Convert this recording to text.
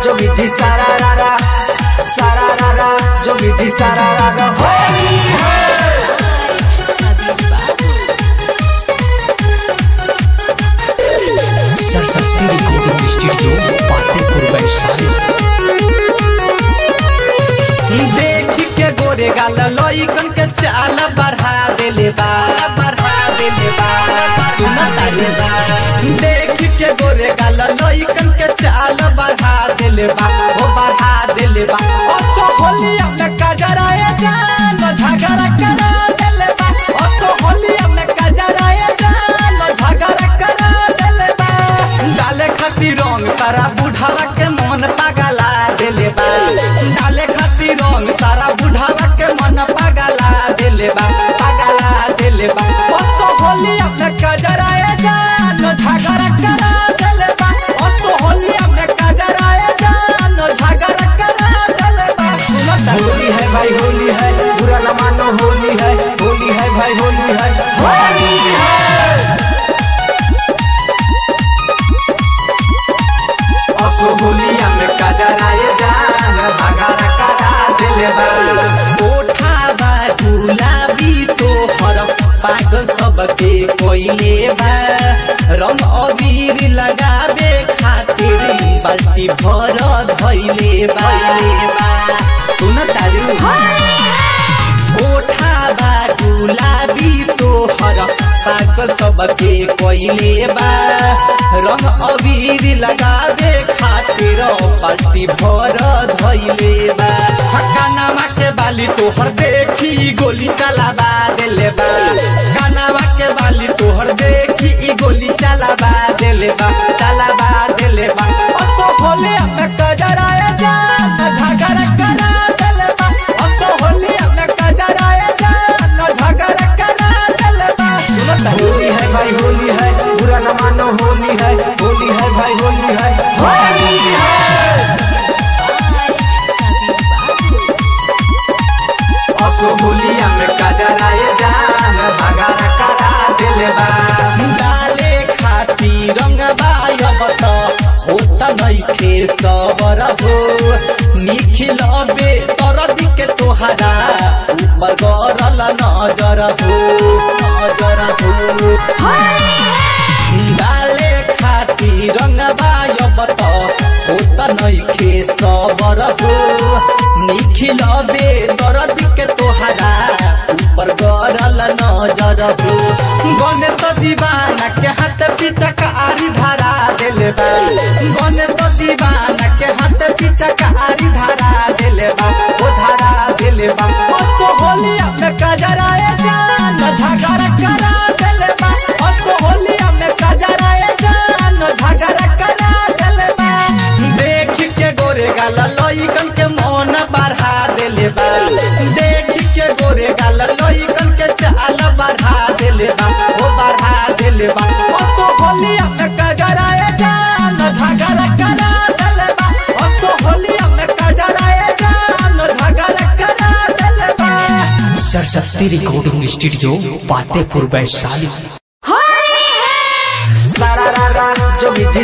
जोगी जी सारा रारा सारा रारा जोगी जी सारा रारा होली है सरस्वती रिकॉर्डिंग स्टूडियो पातेपुर वैशाली देख के गोरे गाल लइकन के चाल बढ़ा देले बा बढ़ा देले बा सुन ताले बा देख के गोरे गाल लइकन के चाल बढ़ा देले बा ओ बढ़ा देले बा ओ तो होली अपने कजराए जान झगड़ा करा देले बा ओ तो होली अपने कजराए जान झगड़ा करा देले बा डाले खातिर रंग तारा बुढ़ावा के मन पागला देले बा डाले खातिर रंग तारा बुढ़ावा के मन पागला देले बा पागला देले बा ओ तो होली अपने कजराए जान झगड़ा करा देले बा ओ तो होली अपने कजराए जान झगड़ा करा देले बा होली है भाई होली है बुरा न मानो होली है होली है भाई होली है होली है असो होलिया में कजराए जान भगारा करा दिले बा ओठावा गुलाबी तो हर पागल सबके कोइले बा रंग अबीर लगावे खातिर बाल्टी भर धइले बा सुन तारू ओठावा गुलाबी तो हर पागल सबके कोइले बा रंग अबीर लगावे खातिर पाल्टी भर धइले बा कानावा के बाली तोहर देखी गोली चलाबा देले बा कानावा के बाली तोहर देखी ई गोली चलाबा देले बा चलाबा देले बा ओ तो होले अपने कजराए जान झगड़ा करा देले बा ओ तो होले अपने कजराए जान झगड़ा करा देले बा होली है भाई होली है बुरा न मानो होली है होली है भाई होली है होली है असो होलिया में कजराए जान भगारा करा दिले बा डाले खाती रंगबा अब त होत नइखे सबर हो निखिल बे तरदी के तोहरा ऊपर गरल नजर हो नजर हो डाले खाती रंगबा अब त होत नइखे सबर हो निखिल बे दरदी के तोहरा ऊपर गरल नजर हो गणेश दीवाना के हाथ पीछा कारी धारा देले बा गणेश दीवाना के हाथ पीछा कारी धारा देले बा ओ धारा देले बा ओ तो होली अपने कजराए जान झगड़ा करा देले बा ओ तो होली अपने कजराए जान झगड़ा करा देले बा देख के गोरे गाल लइकन के मन बढ़ा देले बा देख के गोरे गाल लइकन के चाल बढ़ा देले बा ओ बढ़ा देले बा ओ तो होली अपने कजराए जान झगड़ा करा देले बा ओ तो होली अपने कजराए जान झगड़ा करा देले बा सरस्वती रिकॉर्डिंग स्टूडियो पातेपुर वैशाली सारा रा रा जोगी जी